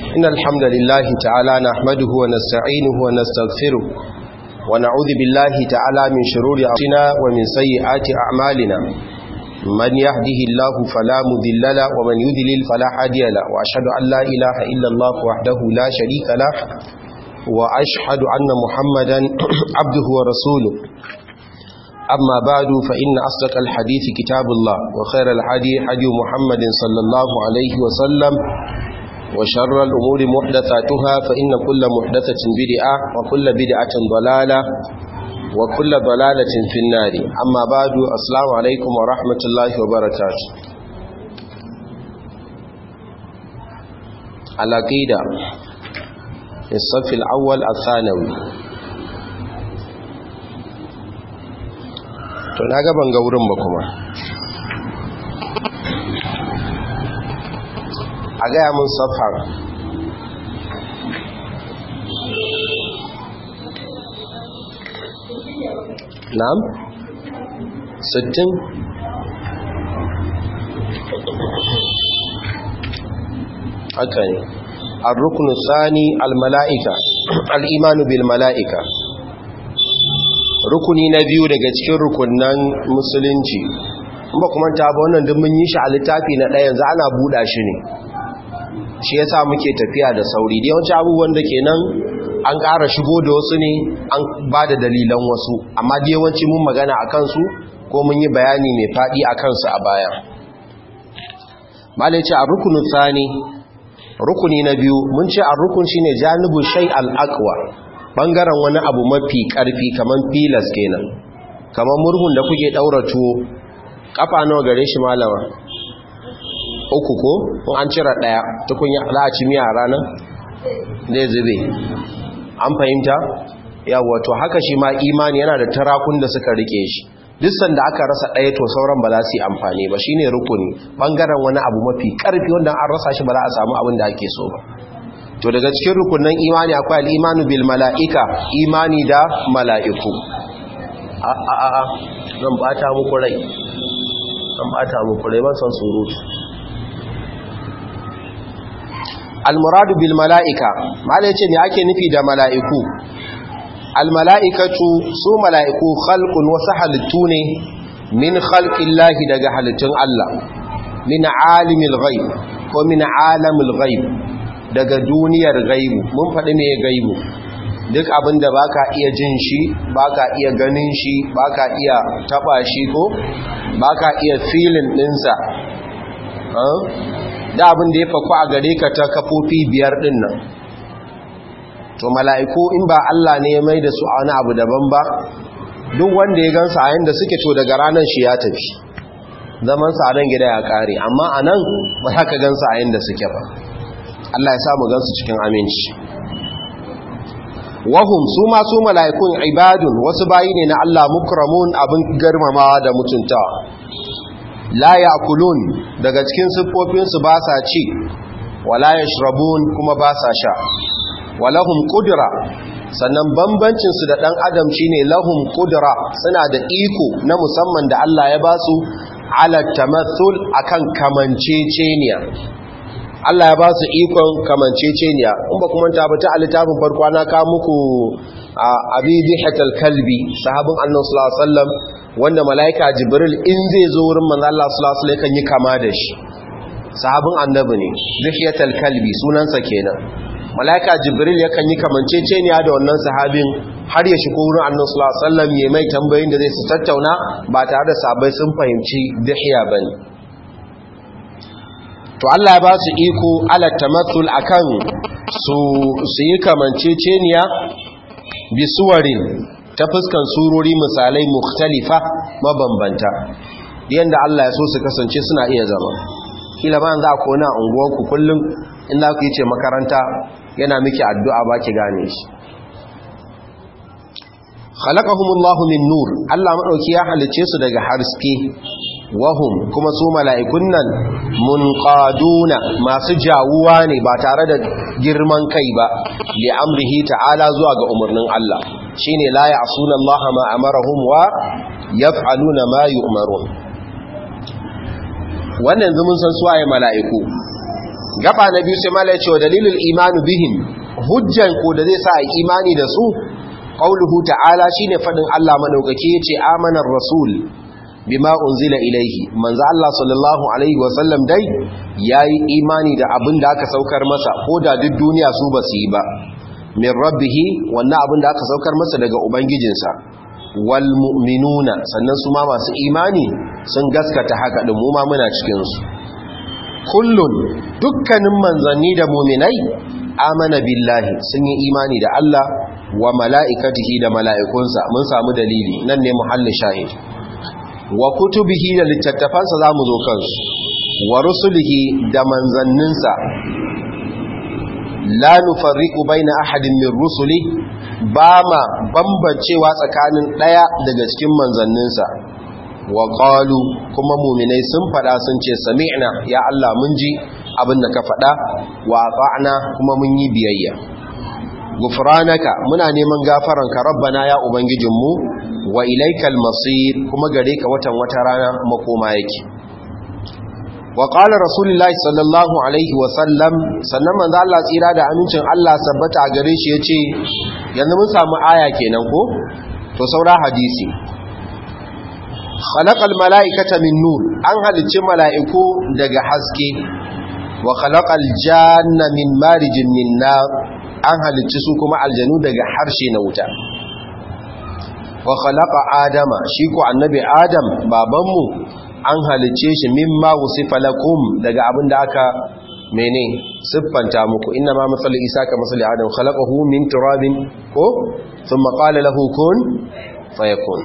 إن الحمد لله تعالى نحمده ونستعينه ونستغفره ونعوذ بالله تعالى من شرور أنفسنا ومن سيئات أعمالنا من يهده الله فلا مذل له ومن يذلل فلا هادي له وأشهد أن لا إله إلا الله وحده لا شريك له وأشهد أن محمدا عبده ورسوله أما بعد فإن أصدق الحديث كتاب الله وخير الحديث حديث محمد صلى الله عليه وسلم وشر الأمور محدثاتها فإن كل محدثة بدعة وكل بدعة ضلالة وكل ضلالة في النار أما بعد السلام عليكم ورحمة الله وبركاته العقيدة الصف الأول الثانوي to na gaban ga wurin ba kuma a gaya mun safar na'am sittin haka ne الركن الثاني الملائكة الإيمان بالملائكة rukuni na biyu daga cikin rukunan musulunci ba kuma ta ba wannan duk mun yi shi a littafi na ɗaya yanzu ana buɗa shi ne shi yasa muke tafiya da sauri da yawanci abubuwan da kenan an ƙara shigo da wasu ne an ba da dalilan wasu amma da yawanci mun magana a kansu ko mun yi bayani mai faɗi a kansu a baya malai ce a rukunin tsani rukuni na biyu mun ce a rukun shi ne janibin shai al'akwa ɓangaren wani abu mafi ƙarfi kamar filas kenan kamar murhun da kuke ɗaura tuwo ƙafa nawa gare shi malama uku ko in an cire ɗaya tukunya za a ci miya a ranar zai zube an fahimta yawa to haka shi ma imani yana da tarakun da suka rike shi duk sanda aka rasa ɗaya to sauran ba za su yi amfani ba shine rukuni ɓangaren wani abu mafi ƙarfi wanda an rasa shi ba za a samu abin da ake so ba to daga cikin rukunan imani akwai al'imanu bil mala'ika imani da mala'iku a a a zan bata muku rai zan bata muku rai ban san surutu al-muradu bil mala'ika malai ce ne ake nufi da mala'iku al-mala'ikatu su mala'iku khalqun wasu halittu ne min khalqillahi daga halittun Allah min alimil ghaib ko min alamil ghaib daga duniyar gaibu mun faɗi mai gaibu duk abin da ba ka iya jin shi ba ka iya ganin shi ba ka iya taɓa shi ko ba ka iya filin ɗinsa da abin da ya faku a gare ka ta kafofi biyar ɗin nan to mala'iku in ba Allah ne ya mai da su a wani abu daban ba duk wanda ya gansa a yanda suke to daga ranar shi ya tafi zaman sa a gida ya ƙare amma a nan ba za ka gansa a yanda suke ba Allah ya samu gansu cikin aminci wahum su ma su mala'ikun ibadun wasu bayi ne na Allah mukramun abin girmamawa da mutuntawa la ya'kulun daga cikin siffofin su ba sa ci wala yashrabun kuma ba sa sha walahum qudra sannan bambancin su da dan adam shine lahum qudra suna da iko na musamman da Allah ya ba su ala tamathul akan kamanceceniya Allah ya ba su ikon kamanceceniya in ba kuma ta bata a littafin farko na ka muku abi dihatal kalbi sahabin annabi sallallahu alaihi wasallam wanda malaika jibril in zai zo wurin manzo Allah sallallahu alaihi wasallam kan yi kama da shi sahabin annabi ne dihatal kalbi sunansa kenan malaika jibril yakan yi kamanceceniya da wannan sahabin har ya shigo wurin annabi sallallahu alaihi wasallam ya mai tambayoyin da zai su tattauna ba tare da sabai sun fahimci dihiya bane to Allah ya ba su iko ala tamathul akan su su yi kamanceceniya bi suwarin ta fuskan surori misalai mukhtalifa mabambanta yanda Allah ya so su kasance suna iya zama kila ba za ku na unguwarku kullum in za ku yi ce makaranta yana miki addu'a ba ki gane shi khalaqahumullahu min nur Allah madauki ya halice su daga haske wahum kuma su mala'ikun nan munqaduna masu jawuwa ne ba tare da girman kai ba li amrihi ta'ala zuwa ga umarnin Allah shine la ya'suna Allah ma amarahum wa yaf'aluna ma yu'marun wannan yanzu mun san suwaye mala'iku gaba na biyu sai mala ya ce wa dalilul imanu bihim hujjan ko da zai sa a imani da su qauluhu ta'ala shine fadin Allah madaukaki yace amanar rasul bima unzila ilaihi manzo Allah sallallahu alaihi wasallam dai yayi imani da abin da aka saukar masa ko da duk duniya su ba su yi ba min rabbih wannan abin da aka saukar masa daga ubangijinsa wal mu'minuna sannan su ma masu imani sun gaskata haka din mu ma muna cikin su kullun dukkanin manzanni da mu'minai amana billahi sun yi imani da Allah wa mala'ikatihi da mala'ikunsa mun samu dalili nan ne muhallin shahid wa kutubihi da littattafansa za mu zo kansu wa rusulihi da manzanninsa la nufarriqu baina ahadin min rusuli ba ma bambancewa tsakanin daya daga cikin manzanninsa wa qalu kuma mu'minai sun fada sun ce sami'na ya Allah mun ji abin da ka fada wa ata'na kuma mun yi biyayya gufranaka muna neman gafaranka rabbana ya ubangijinmu wa ilaikal masir kuma gare ka watan wata rana makoma yake wa qala rasulullahi sallallahu alaihi wa sallam sannan manzo Allah tsira da amincin Allah sabbata gare shi yace yanzu mun samu aya kenan ko to saura hadisi khalaqal malaikata min nur an halicci mala'iku daga haske wa khalaqal janna min marijin min nar an halicci su kuma aljanu daga harshe na wuta wa khalaqa adama shi ko annabi adam babanmu an halicce shi mimma wusifa lakum daga abin da aka mene siffanta muku inna ma masal isa ka masal adam khalaqahu min turabin ko thumma qala lahu kun fayakun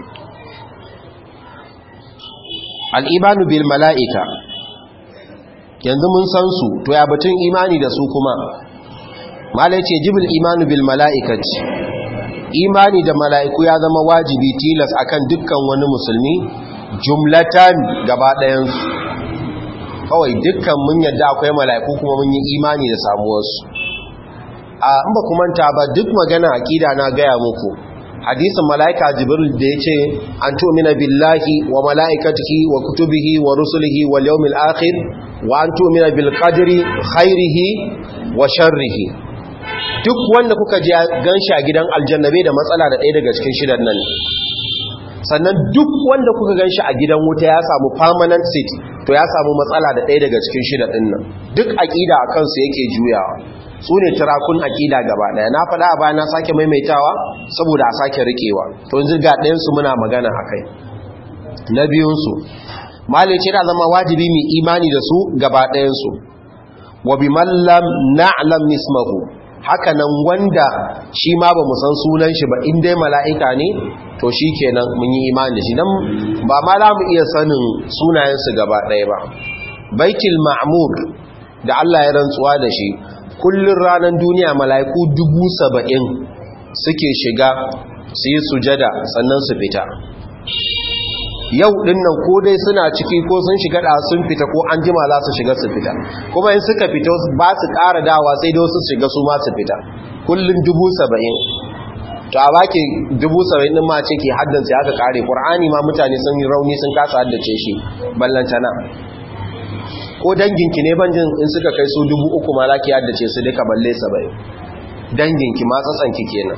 al-imanu bil mala'ika yanzu mun san su to ya batun imani da su kuma malai ce jibil imanu bil mala'ikaci imani da mala'iku ya zama wajibi tilas akan dukkan wani musulmi jumlatan gaba ɗayansu kawai dukkan mun yadda akwai mala'iku kuma mun yi imani da samuwarsu a in ba kuma ta ba duk magana aƙida na gaya muku hadisin mala'ika jibril da ya ce an tumina billahi wa mala'ikatihi wa kutubihi wa rusulihi wa yawmil akhir wa an tumina bil qadri khairihi wa sharrihi duk wanda kuka ji ganshi a gidan aljannabe da matsala da ɗaya daga cikin shidan nan sannan duk wanda kuka ganshi a gidan wuta ya samu permanent seat to ya samu matsala da ɗaya daga cikin shidan ɗin nan duk aƙida a kansu yake juyawa su ne turakun aƙida gaba ɗaya na faɗa a bayan na sake maimaitawa saboda a sake riƙewa to yanzu ga ɗayansu muna magana a kai na biyunsu malin ce da zama wajibi mai imani da su gaba ɗayansu wa bi mallam na'lam nismahu haka nan wanda shi ma ba san sunan shi ba in dai mala'ika ne to shi kenan mun yi imani da shi don ba ma za mu iya sanin sunayensu gaba ɗaya ba baitul ma'amur da Allah ya rantsuwa da shi kullum ranar duniya mala'iku dubu saba'in suke shiga su yi sujada sannan su fita yau din nan ko dai suna ciki ko sun shiga da sun fita ko an jima za su shiga su fita kuma in suka fita ba su ƙara dawa sai dai su shiga su ma su fita kullum dubu saba'in to a baki dubu saba'in ɗin ma ce ke haddansa ya ka ƙare ƙur'ani ma mutane sun yi rauni sun kasa haddace shi ballantana ko danginki ne banjin in suka kai su dubu uku ma za ki haddace su duka balle saba'in danginki ma tsatsanki kenan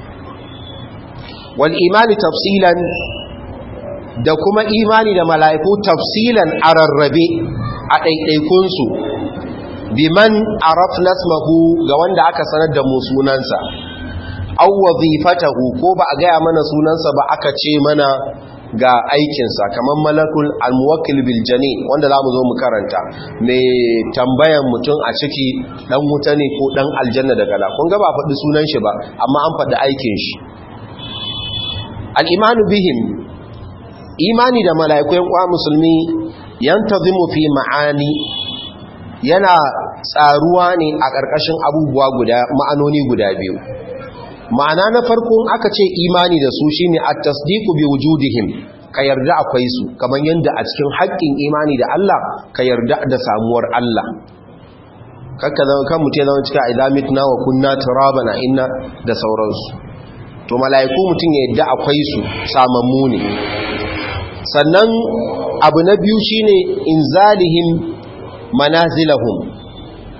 wal imani tafsilan da kuma imani da mala'iku tafsilan a rarrabe a ɗaiɗaikunsu biman araf nasmahu ga wanda aka sanar da mu sunansa au wazifatahu ko ba a gaya mana sunansa ba aka ce mana ga aikinsa kamar malakul almuwakil biljani wanda za mu zo mu karanta mai tambayan mutum a ciki ɗan wuta ne ko ɗan aljanna daga la kun ga ba faɗi sunan shi ba amma an faɗi aikin shi al'imanu bihim imani da mala'iku yan kwa musulmi yantazimu fi ma'ani yana tsaruwa ne a ƙarƙashin abubuwa guda ma'anoni guda biyu ma'ana na farko aka ce imani da su shine at-tasdiqu bi wujudihim ka yarda akwai su kamar yadda a cikin haƙƙin imani da Allah ka yarda da samuwar Allah kakka zama kan mutum zama cika idamitna wa kunna turabana inna da sauransu to mala'iku mutum ya yarda akwai su samammu ne sannan abu na biyu shine inzalihim manazilahum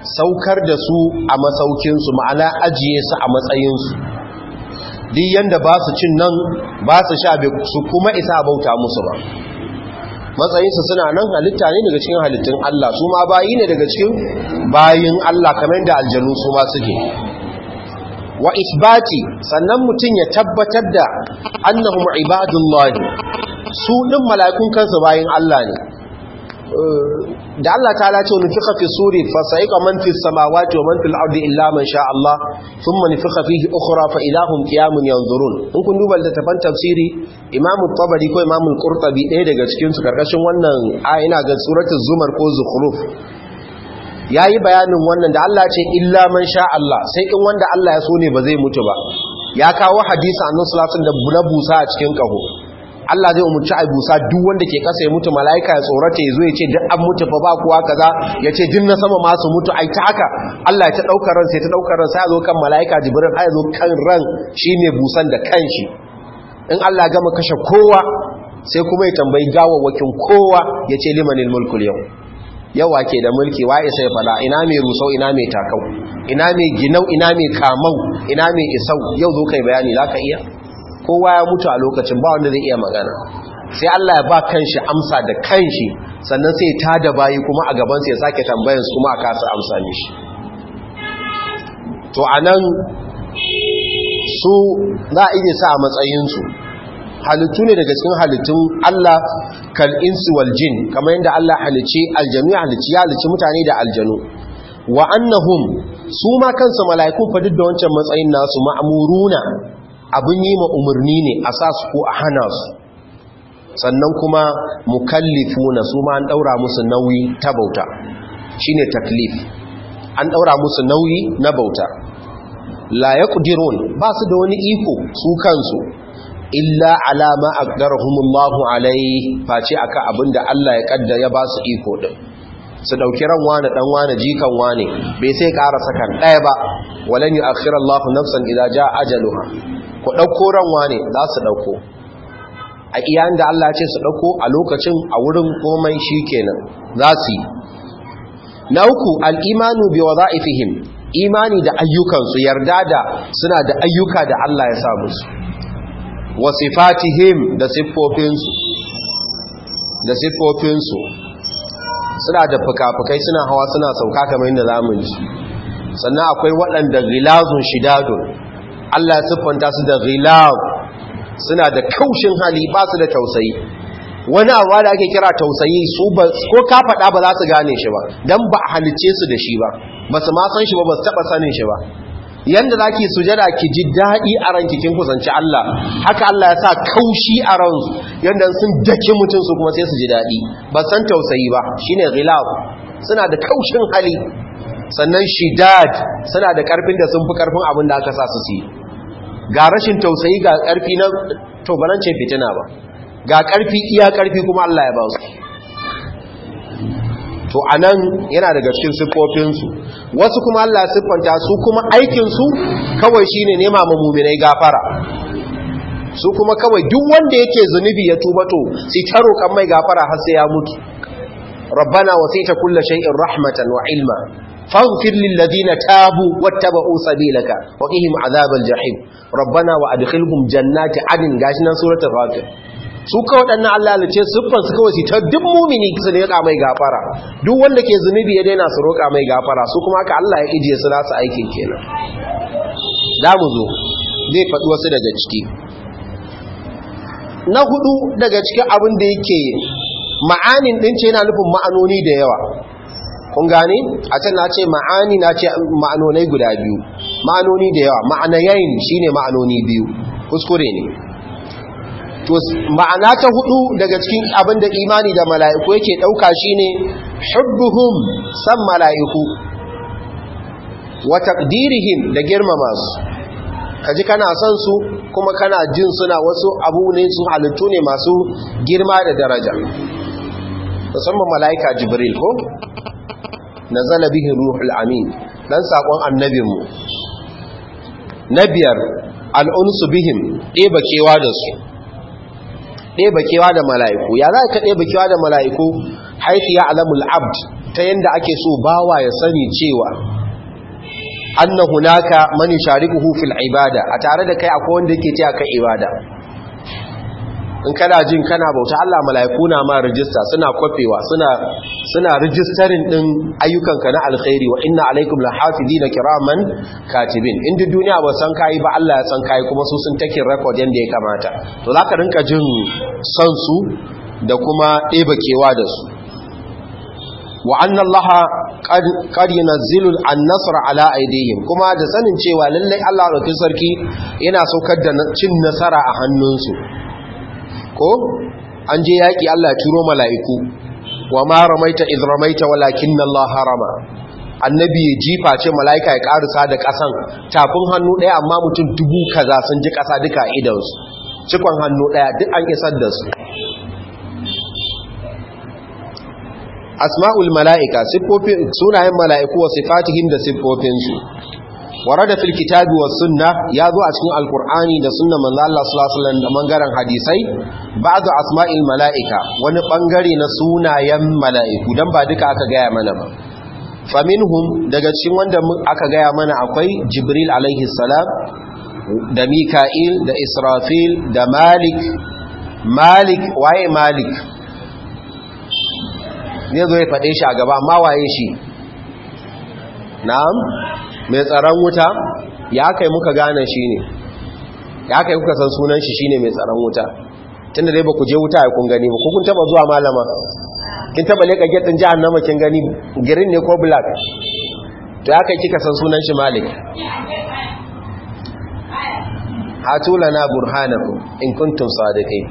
saukar da su a masaukinsu ma'ana ajiye su a matsayinsu duk yanda ba su cin nan ba su sha su kuma isa bauta musu ba matsayinsu suna nan halitta ne daga cikin halittun Allah su ma bayi ne daga cikin bayin Allah kamar da aljanu su ma suke wa isbati sannan mutum ya tabbatar da annahum ibadullahi su din mala'ikun kansu bayin Allah ne da Allah ta lace wani fika fi suri fa sa'iqa man fi samawati wa man fil ardi illa man sha Allah thumma nufika fihi ukhra fa ilahum qiyamun yanzurun in kun duba littafin tafsiri Imam tabari ko Imam al-Qurtubi ɗaya daga cikin su karkashin wannan aya ina ga suratul zumar ko zukhruf yayi bayanin wannan da Allah ce illa man sha Allah sai in wanda Allah ya so ne ba zai mutu ba ya kawo hadisi annabi sallallahu alaihi wasallam da busa a cikin kaho Allah zai umarci a busa duk wanda ke kasa ya mutu mala'ika ya tsorata ya zo ya ce duk an mutu fa ba kuwa kaza ya ce duk na sama masu mutu ai ta haka Allah ya ta daukar ran sai ta daukar ran sai ya zo kan mala'ika jibril har ya zo kan ran shine busan da kanshi in Allah gama kashe kowa sai kuma ya tambayi gawawwakin kowa ya ce limanil mulkul yau yawa ke da mulki waye sai fada ina mai rusau ina mai takau ina mai ginau ina mai kamau ina mai isau yau zo kai bayani zaka iya kowa ya mutu a lokacin ba wanda zai iya magana sai Allah ya ba kanshi amsa da kanshi sannan sai ta da bayi kuma a gaban sai ya sake tambayan su kuma a kasa amsa mishi to anan su za a iya sa a matsayinsu halittu ne daga cikin halittun Allah kal insu wal jin kamar yadda Allah halice aljanu ya halice ya halice mutane da aljanu wa annahum su ma kansu mala'iku fa duk da wancan matsayin nasu ma'muruna abin yi ma umarni ne a sa su ko a hana su sannan kuma mukallifuna su ma an daura musu nauyi ta bauta shine taklif an daura musu nauyi na bauta la yaqdirun ba su da wani iko su kansu illa alama aqdarahumullahu alai face aka abinda Allah ya kaddara ya ba su iko din su dauki ran wani dan wani jikan wani bai sai ƙara sakan ɗaya ba walan yu'akhiru Allahu nafsan idza jaa ajaluha ku dauko ran wani za su dauko a iyan da Allah ya ce su dauko a lokacin a wurin komai shikenan za su yi na uku al-imanu bi wadha'ifihim imani da ayyukansu yarda da suna da ayyuka da Allah ya sa musu wa sifatihim da siffofinsu da siffofinsu suna da fuka-fukai suna hawa suna sauka kamar yadda zamu ji sannan akwai waɗanda ghilazun shidadun Allah ya siffanta su da ghilaz suna da kaushin hali ba su da tausayi wani abu da ake kira tausayi su ba ko ka faɗa ba za su gane shi ba dan ba a halice su da shi ba ba su ma san shi ba ba su taɓa sanin shi ba yanda zaki sujada ki ji daɗi a ranki kin kusanci Allah haka Allah ya sa kaushi a ransu yanda sun dake mutum su kuma sai su ji daɗi ba san tausayi ba shine ghilab suna da kaushin hali sannan shidad suna da karfin da sun fi karfin abin da aka sa su yi ga rashin tausayi ga karfi na to balance fitina ba ga karfi iya karfi kuma Allah ya ba su to anan yana daga cikin siffofinsu wasu kuma Allah ya siffanta su kuma aikinsu kawai shine nema ma muminai gafara su kuma kawai duk wanda yake zunubi ya tuba to sai ta roƙan mai gafara har sai ya mutu rabbana wasita kulli shay'in rahmatan wa ilma faghfir lil ladina tabu wattaba'u sabilaka wa qihim azabal jahim rabbana wa adkhilhum jannati adn gashi nan suratul fatir su ka waɗannan Allah halice siffar su kawai su ta duk mumini su ne ya mai gafara duk wanda ke zunubi ya daina su roƙa mai gafara su kuma haka Allah ya ijiye su nasu aikin kenan da mu zo zai faɗi wasu daga ciki na hudu daga cikin abin da yake ma'anin ɗin ce yana nufin ma'anoni da yawa kun gane a can na ce ma'ani na ce ma'anonai guda biyu ma'anoni da yawa ma'anayayin shine ma'anoni biyu kuskure ne to ma'ana ta hudu daga cikin abin da imani da mala'iku yake ɗauka shine hubbuhum san mala'iku wa taqdirihim da girmama su kaji kana son su kuma kana jin suna wasu abu ne su halittu ne masu girma da daraja musamman mala'ika jibril ko nazala bihi ruhul amin dan sakon annabinmu na biyar al'unsu bihim ɗeba kewa da su ɗeba kewa da mala'iku ya za ka ɗeba kewa da mala'iku haifi ya alamul abd ta yanda ake so bawa ya sani cewa anna hunaka man yusharikuhu fil ibada a tare da kai akwai wanda yake taya kai ibada in kana jin kana bauta Allah mala'iku na ma rijista suna kwafewa suna suna rijistarin din ayyukanka na alkhairi wa inna alaikum lahafizina kiraman katibin in duk duniya ba san kai ba Allah ya san kai kuma su sun take record yanda ya kamata to zaka rinka jin son su da kuma ɗeba kewa da su wa anna Allah qad yunazzilu an-nasra ala aydihim kuma da sanin cewa lallai Allah rokin sarki yana saukar da cin nasara a hannunsu ko an je yaƙi Allah ya turo mala'iku wa ma ramaita iz ramaita walakinna Allah harama annabi jifa ce mala'ika ya karisa da ƙasan tafin hannu ɗaya amma mutum dubu kaza sun ji ƙasa duka idansu cikon hannu ɗaya duk an isar da su asma'ul mala'ika sunayen mala'iku wa sifatihim da siffofinsu warada fil kitabi was sunna ya zo a cikin alqur'ani da sunna manzo Allah sallallahu alaihi wasallam da mangaren hadisai ba'du asma'il mala'ika wani bangare na sunayen mala'iku dan ba duka aka gaya mana ba faminhum daga cikin wanda aka gaya mana akwai jibril alaihi salam da mika'il da israfil da malik malik waye malik ne zo ya faɗe shi a gaba amma waye shi na'am mai tsaron wuta ya kai muka gane shi ne ya kai kuka san sunan shi shine mai tsaron wuta tunda dai ba ku je wuta ya kun gani ba kun taba zuwa malama kin taba leka gate din jahannama kin gani green ne ko black to ya kai kika san sunan shi malik hatu lana burhanakum in kuntum sadiqin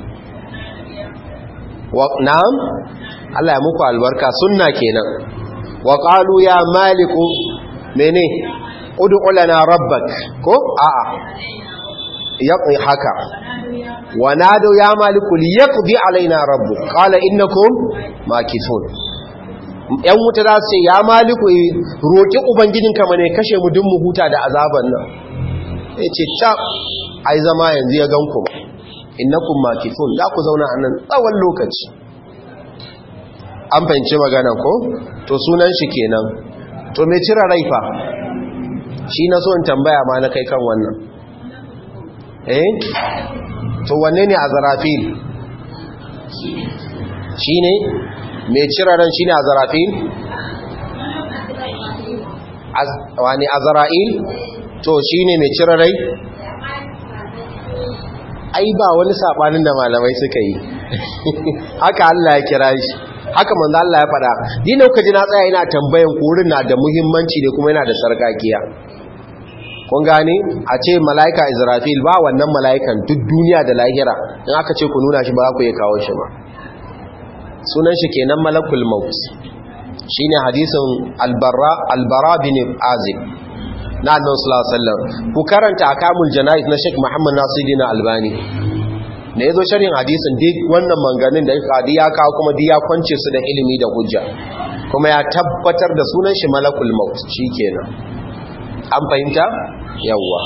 wa na'am Allah ya muku albarka sunna kenan wa qalu ya maliku mene ud'u lana rabbak ko a'a yaqi haka wa nadu ya maliku liyaqdi alaina rabbuk qala innakum makithun yan wuta za su ce ya maliku roki ubangijinka mane kashe mu dun mu huta da azaban nan yace ta ai zama yanzu ya ganku innakum makithun za ku zauna a nan tsawon lokaci an fahimci magana ko to sunan shi kenan to me cire raifa shi na so in tambaya ma na kai kan wannan eh to wanne ne azarafil shi ne me cire ran shi ne azarafil wani azara'il to shi ne me cire rai ai ba wani sabanin da malamai suka yi haka Allah ya kira shi haka manzo Allah ya faɗa ni ne kuka ji na tsaya ina tambayan kurin na da muhimmanci da kuma yana da sarkakiya kun gane a ce malaika Israfil ba wannan malaikan duk duniya da lahira in aka ce ku nuna shi ba ku ya kawo shi ba sunan shi kenan malakul maut shine hadisin albarra albara bin azib na annabi sallallahu alaihi wasallam ku karanta akamul janaiz na Sheikh Muhammad Nasiruddin Albani da yazo sharhin hadisin duk wannan manganin da kadi ya kawo kuma duk ya kwance su da ilimi da hujja kuma ya tabbatar da sunan shi malakul maut shikenan an fahimta yawa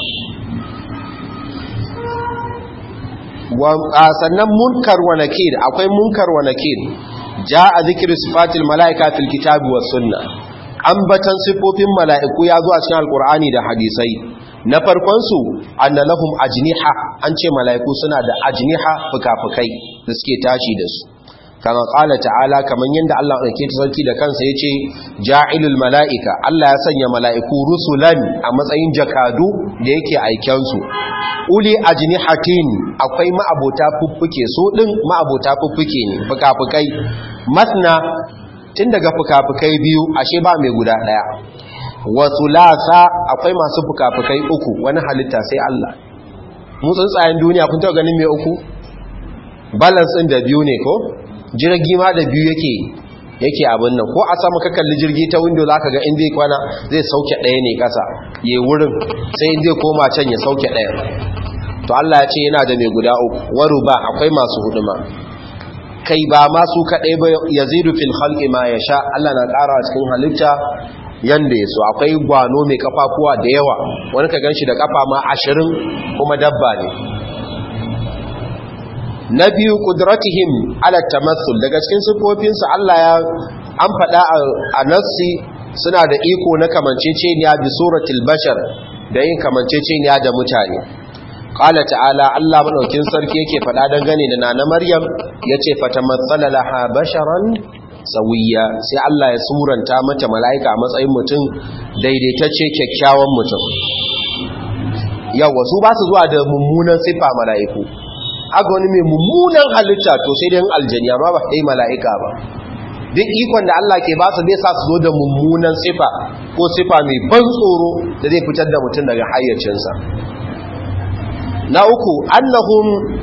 sannan munkar wa nakir akwai munkar wa nakir jaa zikru sifatil malaika fil kitabi was sunnah ambatan sifofin mala'iku ya zo a cikin alkur'ani da hadisai na farkonsu anna lahum ajniha an ce mala'iku suna da ajniha fuka-fukai da suke tashi da su kama ƙala ta'ala kamar yadda Allah ɗauke ta sarki da kansa ya ce ja'ilul mala'ika Allah ya sanya mala'iku rusulan a matsayin jakadu da yake aikensu uli ajnihatin akwai ma'abota fuffuke su ɗin ma'abota fuffuke ne fuka-fukai masna tun daga fuka-fukai biyu ashe ba mai guda ɗaya wasu lasa akwai masu fuka-fukai uku wani halitta sai Allah mu tsuntsayen duniya kun taɓa ganin mai uku balance ɗin da biyu ne ko jirgi ma da biyu yake yake abin nan ko a sama ka kalli jirgi ta window za ka ga in zai kwana zai sauke ɗaya ne ƙasa ya wurin sai in zai koma can ya sauke ɗaya to Allah ya ce yana da mai guda uku waru ba akwai masu huduma kai ba masu kaɗai ba ya zidu fil halƙi ma ya sha Allah na ƙara a cikin halitta yanda ya so akwai gwano mai kafafuwa da yawa wani ka ganshi da kafa ma ashirin kuma dabba ne na biyu kudratihim ala tamassul daga cikin sifofinsu Allah ya an faɗa a nassi suna da iko na kamanceceniya bi suratul bashar da yin kamanceceniya da mutane qala ta'ala Allah madaukin sarki yake faɗa dangane da nana Maryam yace fatamassala laha basharan sawiya sai Allah ya suranta mata mala'ika a matsayin mutum daidaitacce kyakkyawan mutum yawa su ba su zuwa da mummunan siffa mala'iku aga wani mai mummunan halitta to sai dai aljaniya ma ba dai mala'ika ba duk ikon da Allah ke ba su zai sa su zo da mummunan sifa ko sifa mai ban tsoro da zai fitar da mutum daga hayyacinsa na uku annahum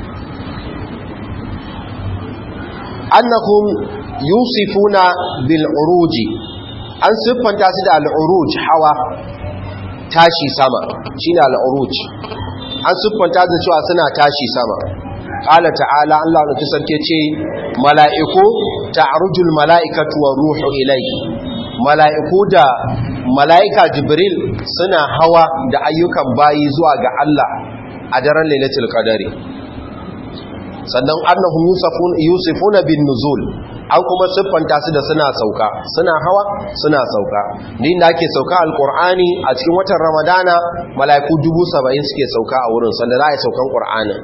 annahum yusifuna bil uruji an siffanta su da al uruj hawa tashi sama shine al uruj an siffanta da cewa suna tashi sama qala ta'ala Allah ne sarki ce mala'iku ta'rujul mala'ikatu wa ruhu ilayhi mala'iku da mala'ika jibril suna hawa da ayyukan bayi zuwa ga Allah a daren lailatul qadari sannan annahum yusufun yusufuna bin nuzul an kuma siffanta su da suna sauka suna hawa suna sauka ni da ake sauka alqur'ani a cikin watan ramadana mala'iku 70 suke sauka a wurin sanda za a yi saukan qur'anin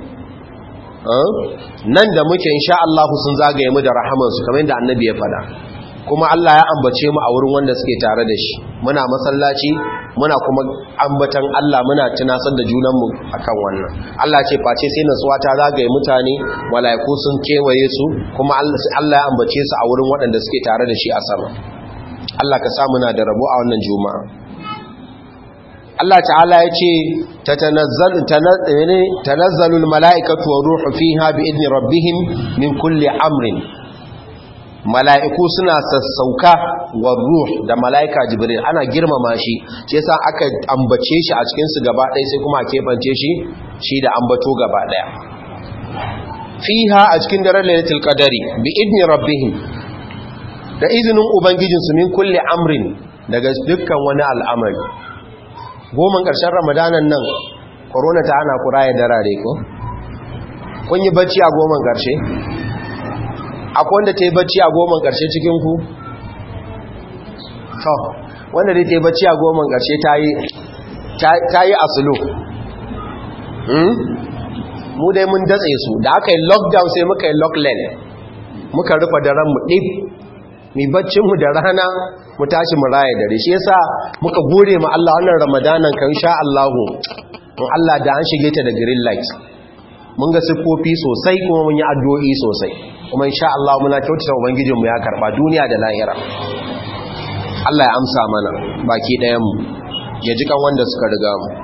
nan da muke insha Allah sun zagaye mu da rahamansu kamar yadda annabi ya faɗa kuma Allah ya ambace mu a wurin wanda suke tare da shi muna masallaci muna kuma ambatan Allah muna tunasar da junanmu akan wannan Allah ce face sai nasuwa ta zagaye mutane malaiku sun kewaye su kuma Allah ya ambace su a wurin waɗanda suke tare da shi a sama Allah ka sa muna da rabo a wannan juma'a Allah ta'ala ya ce tanazzalul mala'ikatu wa ruhu fiha bi idni rabbihim min kulli amrin mala'iku suna sassauka wa ruh da mala'ika jibril ana girmama shi shi yasa aka ambace shi a cikin su gaba ɗaya sai kuma a keɓance shi shi da ambato gaba ɗaya fiha a cikin daren lailatul qadari bi idni rabbihim da izinin ubangijinsu min kulli amrin daga dukkan wani al'amari goman ƙarshen ramadanan nan korona ta ana kura ya darare ko kun yi bacci a goman ƙarshe akwai wanda ta yi bacci a goman ƙarshe cikinku to wanda dai ta yi bacci a goman ƙarshe ta yi asulu mu dai mun datse su da aka yi lockdown sai muka yi lockland muka rufe daren mu ɗif mi baccinmu da rana mu tashi mu raya dare shi yasa muka gode ma Allah wannan ramadanan kan sha Allahu to Allah da an shige ta da green light mun ga siffofi sosai kuma mun yi addu'o'i sosai kuma insha Allah muna kyautata ubangijin mu ya karba duniya da lahira Allah ya amsa mana baki ɗayan mu ya ji kan wanda suka riga mu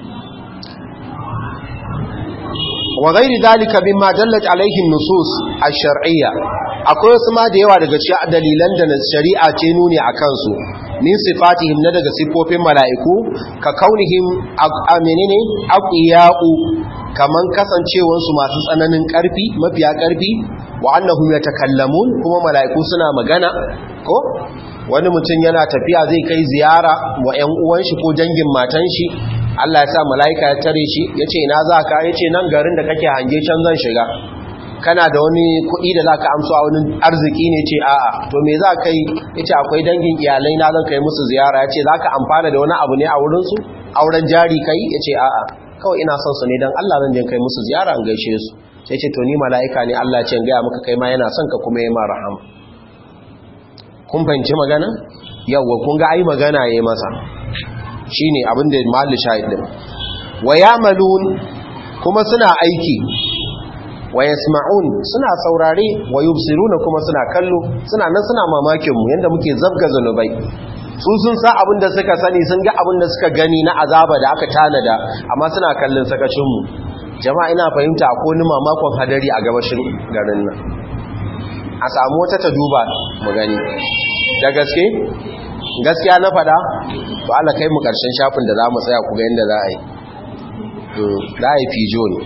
wa ghairi dalika mimma dallat alaihi nusus ash-shar'iyya akwai wasu ma da yawa daga cikin dalilan da shari'a ce nuni a kansu min sifatihim na daga sifofin mala'iku ka kaunihim menene aqiya'u kaman kasancewansu masu tsananin karfi mafiya karfi wa annahum yatakallamun kuma mala'iku suna magana ko wani mutum yana tafiya zai kai ziyara wa ƴan uwan shi ko dangin matan shi Allah ya sa mala'ika ya tare shi yace ina za ka yace nan garin da kake hange can zan shiga kana da wani kuɗi da za ka amsa a wani arziki ne ce a'a to me za ka yi ya ce akwai dangin iyalai na zan kai musu ziyara ya ce za ka amfana da wani abu ne a wurinsu auren jari kai ya ce a'a kawai ina son su ne don allah zan je kai musu ziyara an gaishe su sai ce to ni mala'ika ne allah ce gaya maka kai ma yana son ka kuma yi ma rahama kun fahimci magana yawwa kun ga ai magana ya yi masa shine abin da mahalli shahidin wa yamalun kuma suna aiki wa yasma'un suna saurare wa yubsiruna kuma suna kallo suna nan suna mamakin mu yanda muke zabga zanubai su sun sa abin da suka sani sun ga abin da suka gani na azaba da aka tanada amma suna kallon sakacin mu jama'a ina fahimta akwai wani mamakon hadari a gabashin garin nan a samu wata ta duba mu gani da gaske gaskiya na fada to Allah kai mu karshen shafin da za mu tsaya ku ga yanda za a yi za a yi fijo ne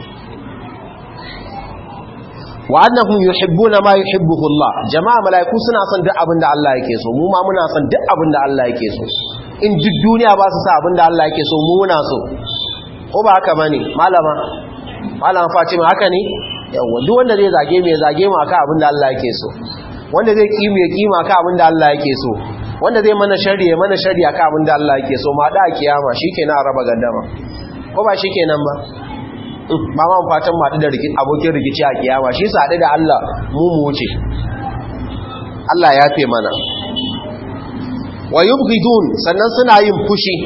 wa annahum yuhibbuna ma yuhibbuhu Allah jama'a malaiku suna son duk abin da Allah yake so mu ma muna son duk abin da Allah yake so in duk duniya ba su sa abin da Allah yake so mu muna so ko ba haka bane malama malama Fatima haka ne yawa duk wanda zai zage me zage mu akan abin da Allah yake so wanda zai kimu ya kima ka abin da Allah yake so wanda zai mana shari ya mana shari ka abin da Allah yake so ma da kiyama shikenan a raba gaddama ko ba shikenan ba ba ma fatan ma da abokin rikici a kiyama shi sa da Allah mu mu wuce Allah ya fe mana wa yubghidun sannan suna yin fushi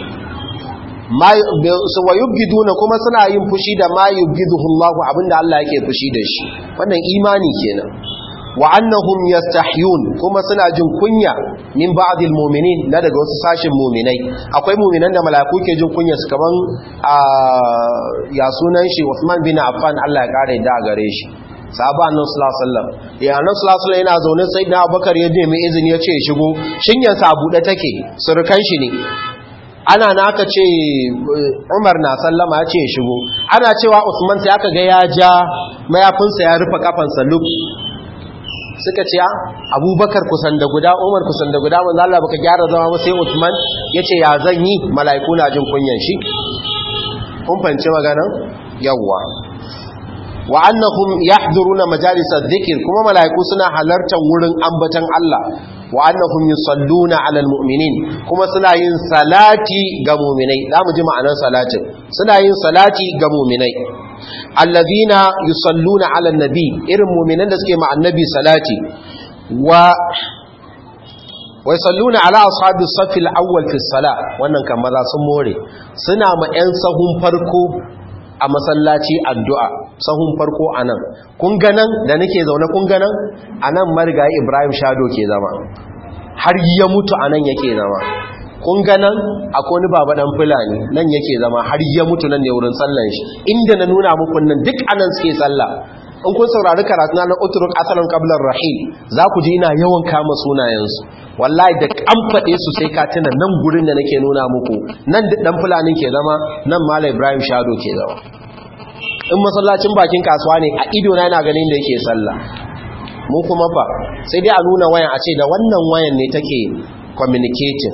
wa yubghiduna kuma suna yin fushi da ma yubghiduhu Allah abinda Allah yake fushi da shi wannan imani kenan wa annahum yastahyun kuma suna jin kunya min ba'dil mu'minin na daga wasu sashin mu'minai akwai mu'minan da mala'iku ke jin kunya su kaman ya sunan shi Uthman bin Affan Allah ya kare da gare shi sahaba annabi sallallahu alaihi wasallam ya annabi sallallahu alaihi yana zaune sai da Abubakar ya nemi izini ya ce ya shigo shinyan sa bude take surukan shi ne ana na aka ce Umar na sallama ya ce ya shigo ana cewa Usman sai aka ga ya ja mayafinsa ya rufe kafansa luk suka ce abubakar kusan da guda umar kusan da guda manzo Allah baka gyara zama ba sai Uthman yace ya zan yi mala'iku na jin kunyan shi kun fahimci magana yawa wa annahum yahduruna majalis adh-dhikr kuma mala'iku suna halartar wurin ambatan Allah wa annahum yusalluna 'alal mu'minin kuma suna yin salati ga mu'minai zamu ji ma'anar salatin suna yin salati ga mu'minai allazina yusalluna 'alan nabi irin mu'minan da suke ma annabi salati wa wa yusalluna 'ala ashabi as-saff al-awwal fi as-salah wannan kan maza sun more suna ma 'yan sahun farko a masallaci addu'a sahun farko a nan kun ganan da nake zaune kun ganan a nan marigayi ibrahim shado ke zama har ya mutu a nan yake zama kun ganan akwai wani baba dan fulani nan yake zama har ya mutu nan ne wurin sallan shi inda na nuna muku nan duk anan suke sallah in kun saurari karatu na uturuk asalin qablar rahil za ku ji ina yawan kama sunayensu wallahi da an faɗe su sai ka tuna nan gurin da nake nuna muku nan dan fulanin ke zama nan malam ibrahim shado ke zama in masallacin bakin kasuwa ne a ido na yana ganin da yake sallah mu kuma fa sai dai a nuna wayan a ce da wannan wayan ne take communicating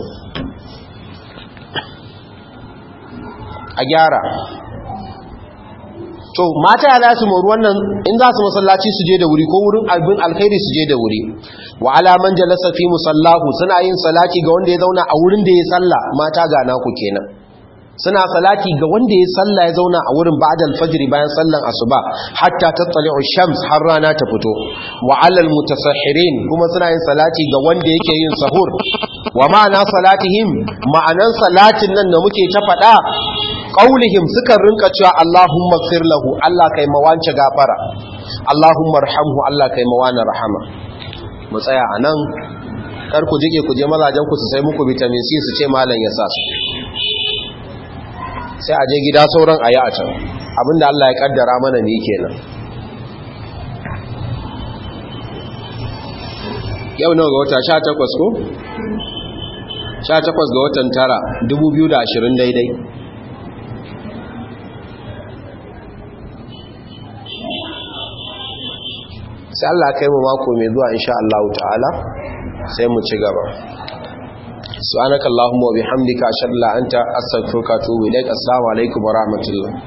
a gyara to mata ya za su moru wannan in za su masallaci su je da wuri ko wurin albin alkhairi su je da wuri wa alaman jalasa fi musallahu suna yin salati ga wanda ya zauna a wurin da ya salla mata ga naku kenan suna salati ga wanda ya salla ya zauna a wurin ba'dal fajr bayan sallan asuba hatta tattali'u shams har rana ta fito wa alal mutasahhirin kuma suna yin salati ga wanda yake yin sahur wa ma'ana salatihim ma'anan salatin nan da muke ta faɗa qaulihim sukan rinka cewa Allahumma ighfir lahu Allah kai mawance gafara Allahumma arhamhu Allah kai mawana rahama mu tsaya anan kar ku jike ku je mazajen ku su sai muku vitamin C su ce malam ya sa su sai a je gida sauran ayi a can abinda Allah ya kaddara mana ne kenan yau nawa ga wata 18 ko 18 ga watan tara 2020 daidai sai Allah kai mu mako mai zuwa insha Allah ta'ala sai mu ci gaba subhanakallahumma wa bihamdika ashhadu an la anta astaghfiruka wa atubu ilaik assalamu alaikum wa rahmatullah